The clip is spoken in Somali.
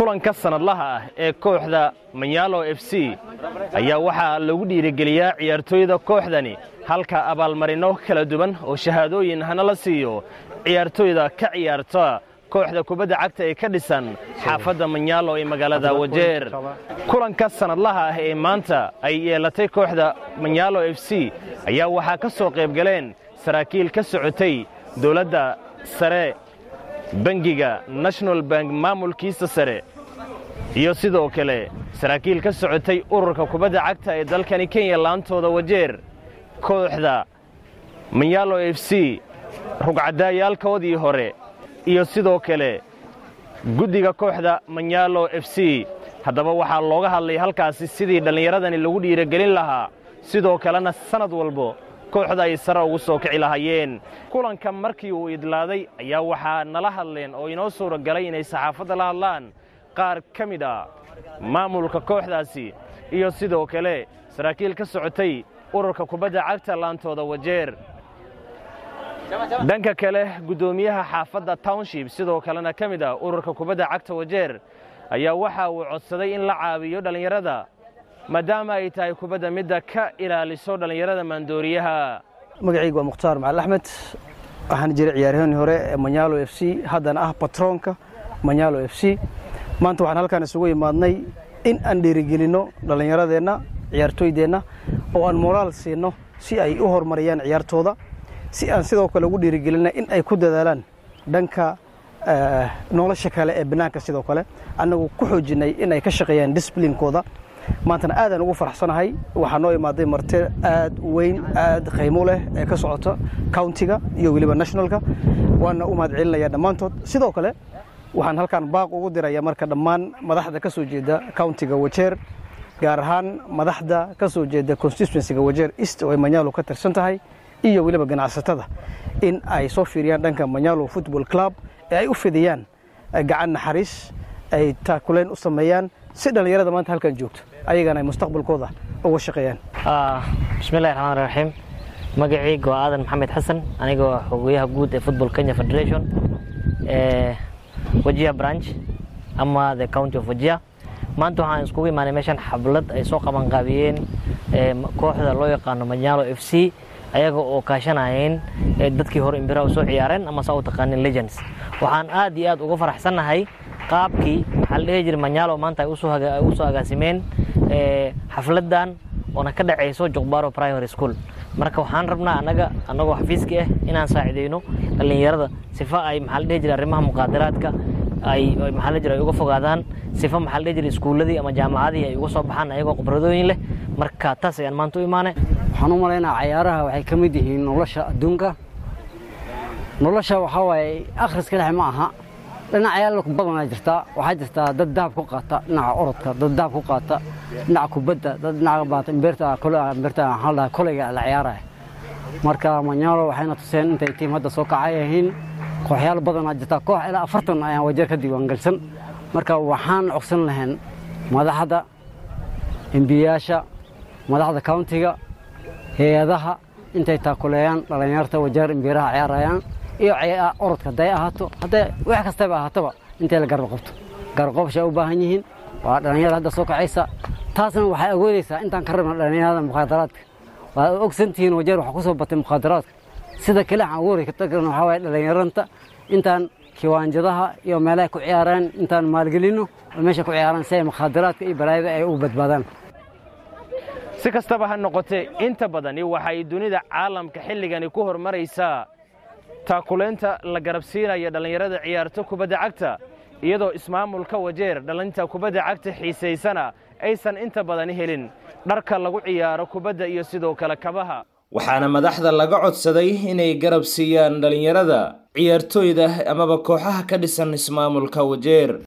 kulanka sannadlaha ah ee kooxda manyaalo f c ayaa waxaa lagu dhiirigeliyaa ciyaartooyda kooxdani halka abaalmarino kala duwan oo shahaadooyin hana la siiyo ciyaartooyda ka ciyaarta kooxda kubadda cagta ee ka dhisan xaafadda manyaalo ee magaalada wajeer kulanka sannadlaha ah ee maanta ay yeelatay kooxda manyaalo f c ayaa waxaa ka soo qayb galeen saraakiil ka socotay dowladda sare bangiga national bank maamulkiisa sare iyo sidoo kale saraakiil ka socotay ururka kubadda cagta ee dalkani kenya laantooda wajeer kooxda manyaalo f c rugcadaayaalkoodii hore iyo sidoo kale guddiga kooxda manyaalo f c haddaba waxaa looga hadlay halkaasi sidii dhallinyaradani lagu dhiirogelin lahaa sidoo kalena sannad walbo kooxda ay sare ugu soo kici lahaayeen kulanka markii uu idlaaday ayaa waxaa nala hadleen oo inoo suura galay inay saxaafadda la hadlaan qaar ka mid ah maamulka kooxdaasi iyo sidoo kale saraakiil ka socotay ururka kubadda cagta laantooda wajeer dhanka kale guddoomiyaha xaafadda township sidoo kalena ka mid ah ururka kubadda cagta wajeer ayaa waxa uu codsaday in la caawiyo dhallinyarada maadaama ay tahay kubadda midda ka ilaaliso dhallinyarada maandooriyaha magacayga waa mukhtaar macali axmed waxaan jiray ciyaaryahoonii hore ee manyaalo f c haddana ah batroonka manyaalo f c maanta waxaan halkaan isugu imaadnay in aan dhiirigelinno dhallinyaradeenna ciyaartooydeenna oo aan moraal siinno si ay u horumariyaan ciyaartooda si aan sidoo kale ugu dhiirigelinna in ay ku dadaalaan dhanka nolosha kale ee bannaanka sidoo kale annagu ku xoojinnay in ay ka shaqeeyaan disblinkooda maantana aadaan ugu faraxsanahay waxaa noo imaaday marti aad u weyn aad qaymo leh ee ka socota countiga iyo weliba nationalka waana u mahad celinayaa dhammaantood sidoo kale waxaan halkaan baaq ugu diraya marka dhammaan madaxda ka soo jeeda countiga wajeer gaar ahaan madaxda ka soo jeeda constituencyga wajeer east oo ay manyaalo ka tirsan tahay iyo weliba ganacsatada in ay soo fiiriyaan dhanka manyaalo football club ee ay u fidiyaan gacan naxariis ay taakuleen u sameeyaan si dhallinyarada maanta halkan joogto ayagana ay mustaqbalkooda uga shaqeeyaan bismillahi raxmaan raxiim magacayga waa aadan maxamed xasan anigoo xogeyaha guud ee football kenya federation ee wajia branch ama the county of wajia maanta waxaan iskugu imaanay meeshan xablad ay soo qabanqaabiyeen kooxda loo yaqaano manyaalo f c ayaga oo kaashanayeen dadkii hore imbira u soo ciyaareen ama saa u taqaanin legends waxaan aad iyo aad uga faraxsannahay qaabkii maxaa la dhihi jiray manyaalo maanta ay usoo agaasimeen xafladan oona ka dhacayso jokbaro primary school marka waxaan rabnaa annaga annagoo xafiiska ah inaan saacidayno dhallinyarada sifa ay maxaa la dhihi jiray arrimaha muqaadaraadka ay maxaa la jiray ay uga fogaadaan sifa maxaa la dhihi jiray iskuulladii ama jaamacadii ay uga soo baxaan ayagoo khibradooyin leh marka taas ayaan maanta u imaanay waxaan u malaynaa cayaaraha waxay ka mid yihiin nolosha adduunka nolosha waxaa waaye akhriska dhex ma aha dhinacayaal badanaa jirtaa waxaa jirtaa dad dahab ku qaata dhinaca orodka dad dahab ku qaata dhinaca kubadda dad dhinaca baata imbeerta imbeerta waxaa la koleyga la ciyaaraya marka manyaalo waxayna tuseen intay tiim hadda soo kacay yihiin kooxyaal badanaa jirtaa koox ilaa afartan ayaan wajeer ka diiwaangelsan marka waxaan cogsan lahayn madaxda embiyaasha madaxda countiga hay-adaha intay taakuleeyaan dhallinyarta wajeer imbiiraha ciyaarayaan iyo orodka hadday ahaato hadday wax kastaba ahaataba intay la garab qabto garab qabsha u baahan yihiin waa dhallinyarada hadda soo kacaysa taasna waxay awoodaysaa intaan ka rabna dhallinyarada mukhaadaraadka waad ogsantihiin wajeer waxa ku soo batay mukhaadaraadka sida kale waxaan awoori karna waxaa waaye dhallinyaranta intaan kiwaanjadaha iyo meelaha ku ciyaaraan intaan maalgelinno oo meesha ku ciyaaraan si ay mukhaadaraadka iyo balaayada ay ugu badbaadaan si kastaba ha noqotee inta badani waxay dunida caalamka xilligani ku horumaraysaa taakulaynta la garabsiinaya dhallinyarada ciyaarto kubadda cagta iyadoo ismaamulka wajeer dhallinta kubadda cagta xiisaysana aysan inta badani helin dharka lagu ciyaaro kubadda iyo sidoo kale kabaha waxaana madaxda laga codsaday inay garab siiyaan dhallinyarada ciyaartooyda amaba kooxaha ka dhisan ismaamulka wajeer